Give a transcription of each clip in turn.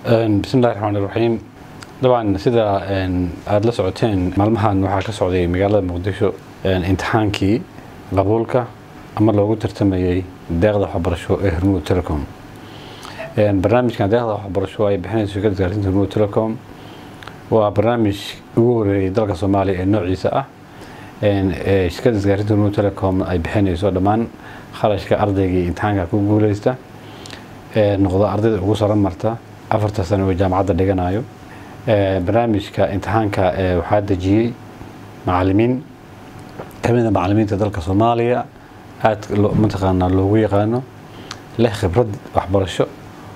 bismillahi raxmaan iraxiim dabcan sida aada la socoteen maalmahan waxaa ka socday magaalada muqdisho imtixaankii qabuulka ama loogu tartamayey deeqda waxbarasho ee hormuud telecom barnaamijkan deeqda waxbarasho ay bixinayso shirkadda isgaarsiinta hormuud telecom waa barnaamij ugu horeeyey dalka soomaaliya ee noociisa ah shirkadda isgaarsiinta hormuud telecom ay bixinayso dhammaan kharashka ardaygii imtixaanka ku guuleysta noqda ardayda ugu saro marta afarta sano oo jaamacadda dhiganayo barnaamijka imtixaanka waxaa dejiyey macalimiin kamida macalimiinta dalka soomaaliya aada mataqaanaa loogu yaqaano leh khibrad waxbarasho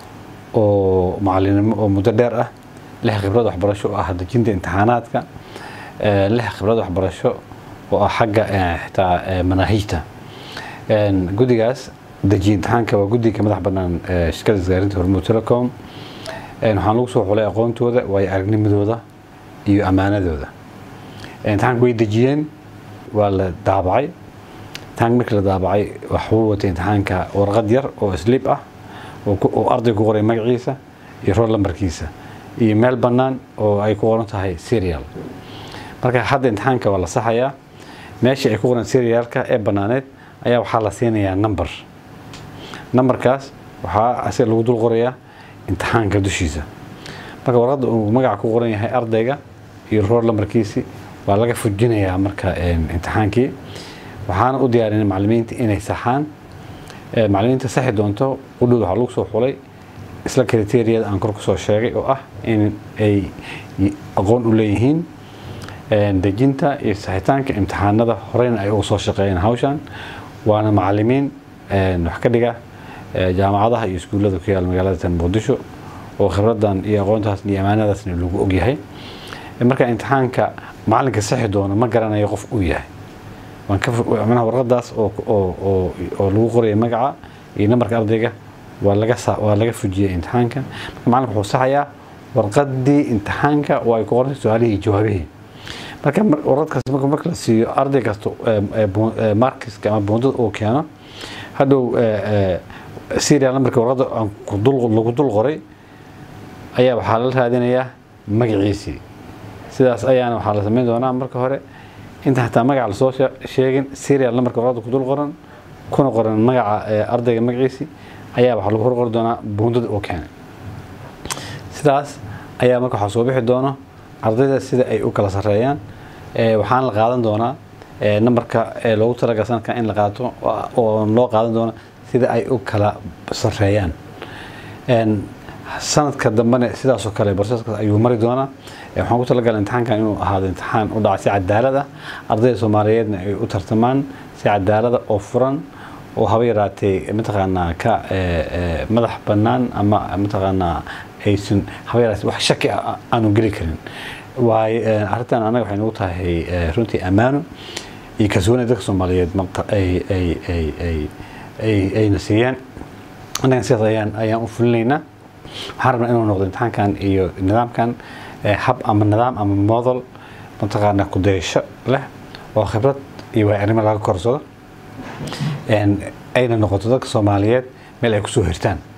oo macalinimo oo muddo dheer ah leh khibrad waxbarasho oo ah dejinta imtixaanaadka leh khibrad waxbarasho oo ah xagga xitaa manaahijta guddigaas dejiye imtixaanka waa guddiga madax bannaan shirkada isgaarinta hormuud telecom waxaan lagu soo xulay aqoontooda waayo aragnimadooda iyo ammaanadooda imtixaanka way dejiyeen waa la daabacay imtixaanka markii la daabacay waxuu watay imtixaanka warqad yar oo slib ah oo arday ku qoray magaciisa iyo rool lambarkiisa iyo meel bannaan oo ay ku qoran tahay serial marka hadda imtixaanka waa la saxayaa meeshii ay ku qoran serialka ee bannaaneed ayaa waxaa la siinayaa number numberkaas waxaa asiga lagu dul qorayaa imtixaanka dushiisa marka warqadda uu magaca ku qoran yahay ardayga iyo roor lambarkiisi waa laga fujinayaa marka imtixaankii waxaana u diyaarinay macalimiinta inay saxaan macalimiinta saxi doonto qudhood waxaa lagu soo xulay isla kriteriyada aan kor kusoo sheegay oo ah in ay aqoon u leeyihiin dejinta iyo saxitaanka imtixaanada horeyna ay uga soo shaqeeyeen hawshan waana macalimiin wax ka dhiga jaamacadaha iyo iskuullada ku yaal magaalada muqdisho oo khibradan iyo aqoontaas iyo amaanadaasna lagu ogyahay marka imtixaanka macalinka saxi doono ma garanayo qof uu yahay manaha warqadaas oo lagu qoraya magaca iyo nambarka ardayga waa laga fujiyay imtixaanka marka macalinka wuxuu saxayaa warqadii imtixaanka oo ay ku qorantay su-aalihii iyo jawaabihii marka warqadkaas marka la siiyo arday kasta markiska ama buundada uu keeno hadhow serial numberka warqadda lagu dul qoray ayaa waxaa la raadinayaa magaciisii sidaas ayaana waxaa la samayn doonaa marka hore inta xataa magaca lasoo sheegin serial numberka warqadda ku dul qoran kuna qoran magaca ardayga magaciisii ayaa waxaa lagu horqori doonaa buundada uu keenay sidaas ayaa marka waxaa soo bixi doono ardayda sida ay u kala sareeyaan waxaana la qaadan doonaa numberka loogu talagal sanadkan in la qaato oo loo qaadan doono sida ay u kala sareeyaan sanadka dambena sidaasoo kale barseskaas ayuu mari doonaa waxaan ku talagalay imtixaankan inuu ahaado imtixaan u dhaca si cadaalad ah ardayda soomaaliyeedna ay u tartamaan si cadaalada oo furan oo haba yaraatee mataqaanaa ka madax bannaan ama mataqaanaa aysan haba yaraatee wax shaki ah aanu geli karin waayo arrintan annaga waxay nagu tahay runtii ammaano iyo kalsooni dadka soomaaliyeed ayna siiyaan annagan sidaas ayaan ayaan u fulinaynaa waxaan rabnaa inuu noqdo imtixaankan iyo nidaamkan hab ama nidaam ama model mataqaana kudaysho leh oo khibrad iyo waayo-arnimo laga korsado ayna noqoto dadka soomaaliyeed meel ay kusoo hirtaan